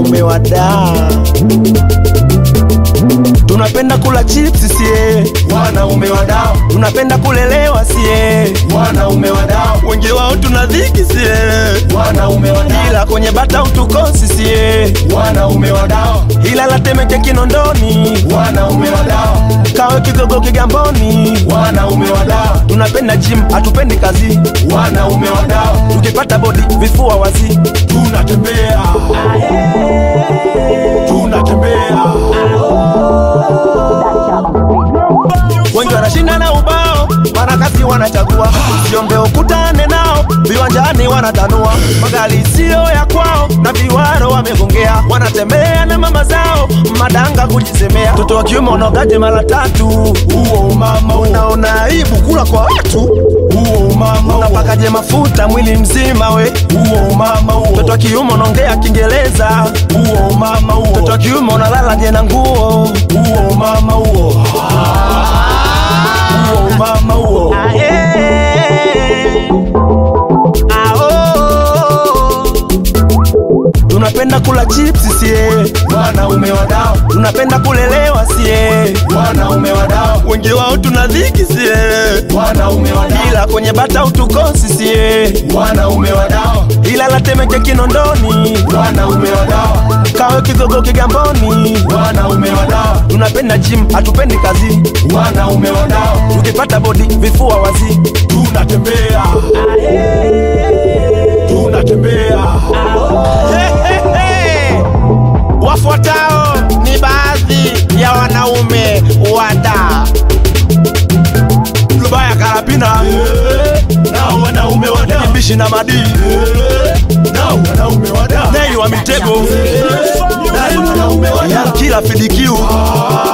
wanaume wadaa tunapenda kula chips sie wanaume wadao tunapenda kulelewa sie wanaume wadao wengi wao tuna dhiki sie wanaume wadao ila kwenye bata utukosi sie wanaume wadao ila latemeke kinondoni wanaume wadao kawe kigogo kigamboni wanaume wadao tunapenda gym hatupendi kazi wanaume wadao tukipata bodi vifua wazi tunatembea tunatembea wengi wanashinda na ubao wanakazi wanachagua siombe ukutane nao viwanjani wanatanua magari siyo ya kwao na viwaro wamegongea wanatembea na mama zao madanga kujisemea mtoto wa kiume unaogaje mara tatu huo umama unaona aibu kula kwa watu huo umama unapakaje mafuta mwili mzima we huo umama huo mtoto wa kiume unaongea kiingereza huo umama huo mtoto wa kiume unalala je na nguo huo umama huo huo umama huo tunapenda kula chips sie wanaume wadao tunapenda kulelewa sie wanaume wadao wengi wao tuna dhiki sie wanaume wadao ila kwenye bata utukosi sie wanaume wadao ila latemeke kinondoni wanaume wadao kawe kigogo kigamboni wanaume wadao tunapenda gym hatupendi kazi wanaume wadao tukipata bodi vifua wazi tunatembea tunatembea Wafuatao ni baadhi ya wanaume wada Lubaya Karapina nao wanaume wada Kimbishi na Madi nao wanaume wada Nei wa Mitego nao wanaume wada Kila Fidikiu